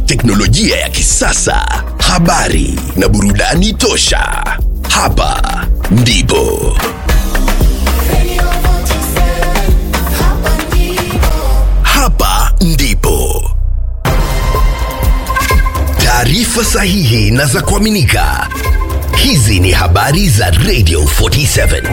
teknolojia ya kisasa, habari na burudani tosha. Hapa ndipo hapa ndipo taarifa sahihi na za kuaminika. Hizi ni habari za Radio 47.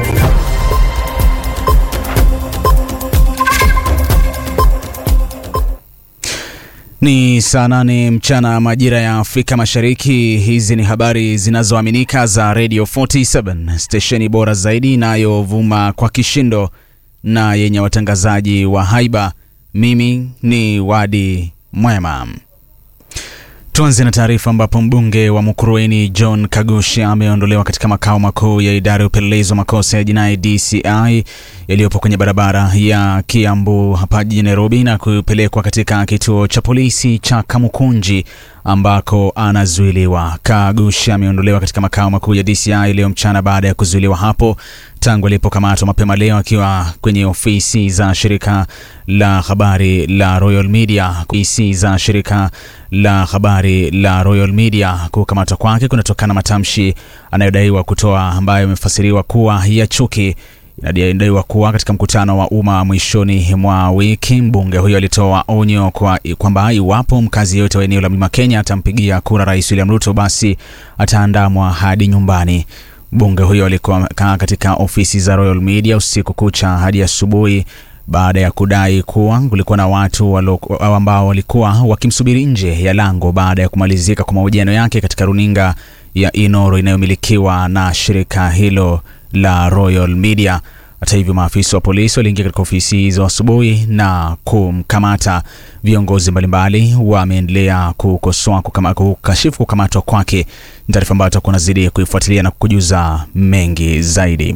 Ni saa nane mchana majira ya Afrika Mashariki. Hizi ni habari zinazoaminika za Radio 47, stesheni bora zaidi inayovuma kwa kishindo na yenye watangazaji wa haiba. Mimi ni Wadi Mwema. Tuanze na taarifa ambapo mbunge wa Mukurweini John Kagushi ameondolewa katika makao makuu ya idara ya upelelezi wa makosa ya jinai DCI yaliyopo kwenye barabara ya Kiambu hapa jijini Nairobi na kupelekwa katika kituo cha polisi cha Kamukunji ambako anazuiliwa. Kagushi ameondolewa katika makao makuu ya DCI leo mchana baada ya kuzuiliwa hapo tangu alipokamatwa mapema leo akiwa kwenye ofisi za shirika la habari la Royal Media. Ofisi za shirika la habari la Royal Media. Kukamatwa kwake kunatokana na matamshi anayodaiwa kutoa ambayo yamefasiriwa kuwa ya chuki. Inadaiwa kuwa katika mkutano wa umma mwishoni mwa wiki, mbunge huyo alitoa onyo kwa kwamba iwapo mkazi yote wa eneo la Mlima Kenya atampigia kura Rais William Ruto, basi ataandamwa hadi nyumbani. Mbunge huyo alikuwa amekaa katika ofisi za Royal Media usiku kucha hadi asubuhi baada ya kudai kuwa kulikuwa na watu walo, ambao walikuwa wakimsubiri nje ya lango baada ya kumalizika kwa mahojiano yake katika runinga ya Inoro inayomilikiwa na shirika hilo la Royal Media. Hata hivyo, maafisa wa polisi waliingia katika ofisi hizo asubuhi na kumkamata. Viongozi mbalimbali wameendelea kukosoa kukama, kukashifu kukamatwa kwake. Ni taarifa ambayo tutakuwa nazidi kuifuatilia na kukujuza mengi zaidi.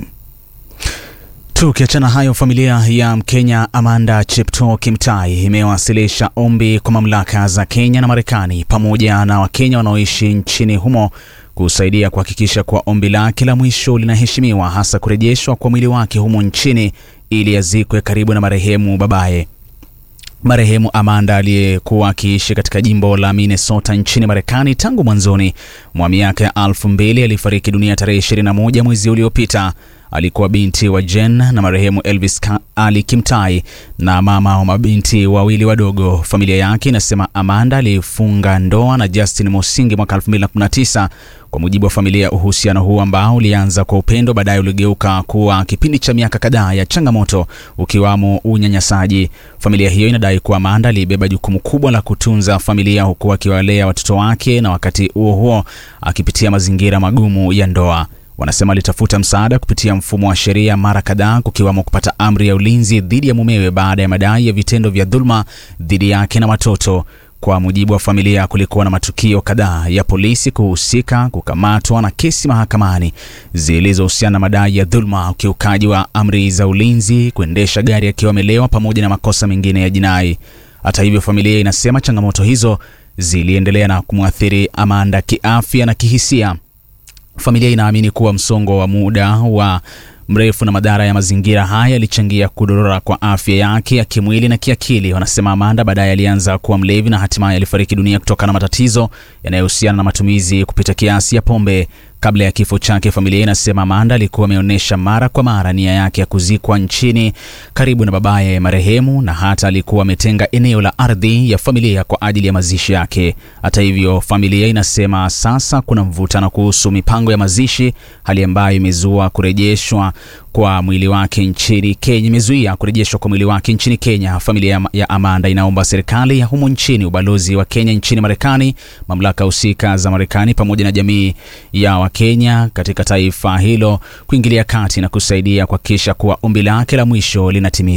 Tukiachana hayo, familia ya Mkenya Amanda Cheptoo Kimtai imewasilisha ombi kwa mamlaka za Kenya na Marekani pamoja na Wakenya wanaoishi nchini humo kusaidia kuhakikisha kuwa ombi lake la mwisho linaheshimiwa, hasa kurejeshwa kwa mwili wake humo nchini ili azikwe karibu na marehemu babaye. Marehemu Amanda aliyekuwa akiishi katika jimbo la Minnesota nchini Marekani tangu mwanzoni mwa miaka ya elfu mbili alifariki dunia tarehe 21 mwezi uliopita. Alikuwa binti wa Jen na marehemu Elvis Ali Kimtai na mama wa mabinti wawili wadogo. Familia yake inasema Amanda alifunga ndoa na Justin Mosingi mwaka 2019. Kwa mujibu wa familia, uhusiano huu ambao ulianza kwa upendo baadaye uligeuka kuwa kipindi cha miaka kadhaa ya changamoto, ukiwamo unyanyasaji. Familia hiyo inadai kuwa Amanda alibeba jukumu kubwa la kutunza familia huku akiwalea watoto wake na wakati huo huo akipitia mazingira magumu ya ndoa. Wanasema alitafuta msaada kupitia mfumo wa sheria mara kadhaa, kukiwamo kupata amri ya ulinzi dhidi ya mumewe baada ya madai ya vitendo vya dhuluma dhidi yake na watoto. Kwa mujibu wa familia, kulikuwa na matukio kadhaa ya polisi kuhusika, kukamatwa na kesi mahakamani zilizohusiana na madai ya dhuluma, ukiukaji wa amri za ulinzi, kuendesha gari akiwa amelewa, pamoja na makosa mengine ya jinai. Hata hivyo, familia inasema changamoto hizo ziliendelea na kumwathiri Amanda kiafya na kihisia. Familia inaamini kuwa msongo wa muda wa mrefu na madhara ya mazingira haya yalichangia kudorora kwa afya yake ya kimwili na kiakili. Wanasema Amanda baadaye alianza kuwa mlevi na hatimaye alifariki dunia kutokana na matatizo yanayohusiana na matumizi kupita kiasi ya pombe. Kabla ya kifo chake, familia inasema Amanda alikuwa ameonyesha mara kwa mara nia yake ya kuzikwa nchini karibu na babaye marehemu, na hata alikuwa ametenga eneo la ardhi ya familia kwa ajili ya mazishi yake. Hata hivyo, familia inasema sasa kuna mvutano kuhusu mipango ya mazishi, hali ambayo imezua kurejeshwa kwa mwili wake nchini Kenya, imezuia kurejeshwa kwa mwili wake nchini Kenya. Familia ya Amanda inaomba serikali ya humo nchini, ubalozi wa Kenya nchini Marekani, mamlaka husika za Marekani pamoja na jamii ya Wakenya katika taifa hilo kuingilia kati na kusaidia kuhakikisha kuwa ombi lake la mwisho linatimizwa.